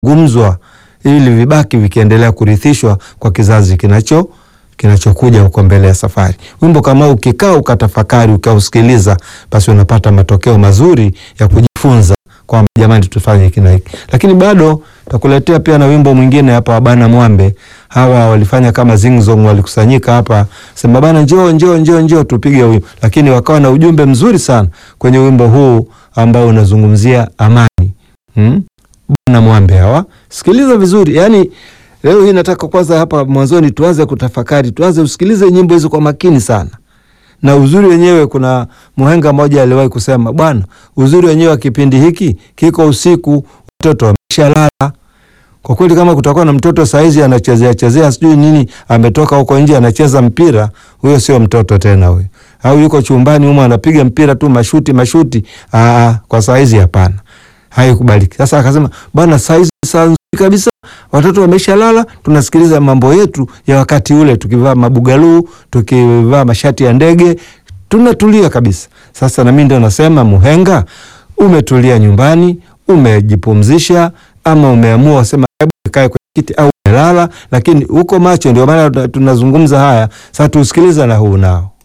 gumzwa ili vibaki vikiendelea kurithishwa kwa kizazi kinacho kinachokuja huko mbele ya safari. Wimbo kama ukikaa ukatafakari ukausikiliza, basi unapata matokeo mazuri ya kujifunza kwamba jamani, tufanye hiki na hiki. Lakini bado takuletea pia na wimbo mwingine hapa wa Bana Mwambe. Hawa walifanya kama zingzong, walikusanyika hapa sema bana, njoo njoo njoo njoo tupige wimbo, lakini wakawa na ujumbe mzuri sana kwenye wimbo huu ambao unazungumzia amani. Hmm? Bana Mwambe hawa, sikiliza vizuri. Yani leo hii nataka kwanza hapa mwanzoni tuanze kutafakari, tuanze usikilize nyimbo hizo kwa makini sana na uzuri wenyewe, kuna muhenga mmoja aliwahi kusema, bwana, uzuri wenyewe wa kipindi hiki kiko usiku, watoto wameshalala. Kwa kweli, kama kutakuwa na mtoto saizi anachezea chezea sijui nini, ametoka huko nje anacheza mpira, huyo sio mtoto tena huyo. Au yuko chumbani humo anapiga mpira tu mashuti mashuti, aa, kwa saizi hapana, haikubaliki. Sasa akasema, bwana, saizi saa nzuri kabisa watoto wameshalala, tunasikiliza mambo yetu ya wakati ule, tukivaa mabugaluu, tukivaa mashati ya ndege, tunatulia kabisa. Sasa nami ndio nasema, muhenga, umetulia nyumbani, umejipumzisha, ama umeamua wasema hebu kae kwenye kiti au umelala, lakini uko macho. Ndio maana tunazungumza haya sasa, tusikiliza na huu nao